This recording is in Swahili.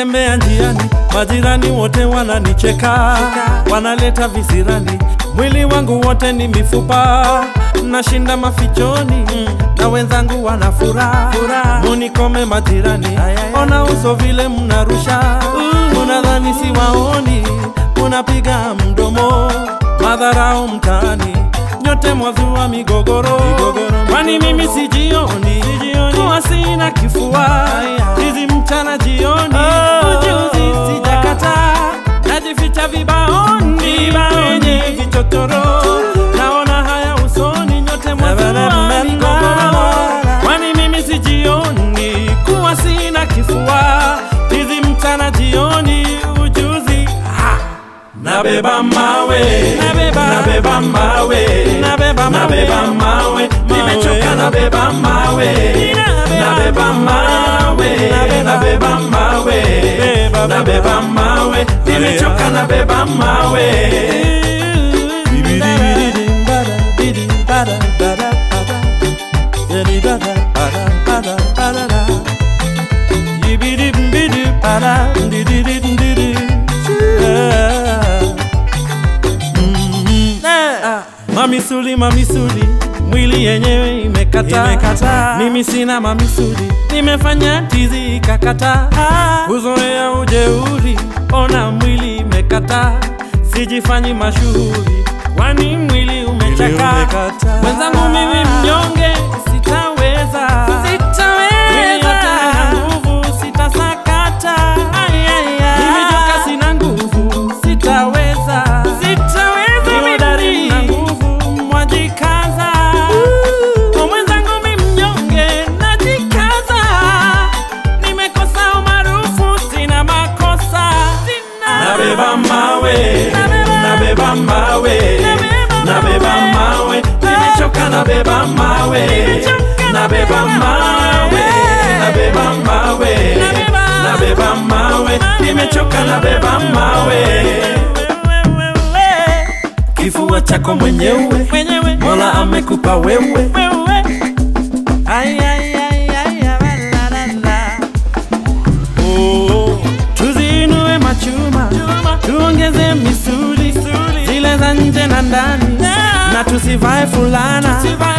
nikitembea njiani, majirani wote wananicheka, wanaleta visirani, mwili wangu wote ni mifupa, nashinda mafichoni na wenzangu wana furaha, munikome majirani, ona uso vile mnarusha, munadhani siwaoni, munapiga mdomo, madharau mtaani, nyote mwazua migogoro, kwani mimi sijioni, kuwa sina kifua hizi mchana jioni, ujuzi sijakata, najificha vibaoni kwenye vichochoro, naona haya usoni, nyote mwazua migogoro, kwani mimi sijioni, kuwa sina kifua hizi mchana jioni, ujuzi ha! Nabeba mawe, nabeba, nabeba mawe, nabeba mawe, nabeba mawe, nimechoka nabeba mawe, nabeba mawe, nabeba mawe, nabeba mawe, nimechoka nabeba mawe. Mamisuli, mamisuli, mwili yenyewe imekata, imekata. Mimi sina mamisuli, nimefanya tizi ikakata, kuzoea ujeuri, ona mwili imekata, sijifanyi mashuhuri, kwani mwili umechaka. Mwenzangu mimi mnyonge, sitaweza, mwili yote ina nguvu, sitasakata, mimi joka sina nguvu, sitaweza, Hodari na nguvu, mwajikaza. Kwa mwenzangu mi mnyonge, najikaza. Nimekosa umaarufu, sina makosa. Nabeba mawe, nabeba mawe, nabeba mawe, nimechoka nabeba mawe, nabeba mawe, nabeba mawe, nabeba mawe, nimechoka nabeba mawe kifua chako mwenyewe, Mola amekupa wewe. Ai, ai, ai, ai, la, la, la. Oh, tuziinue machuma, tuongeze misuli zile za nje na ndani, na tusivae fulana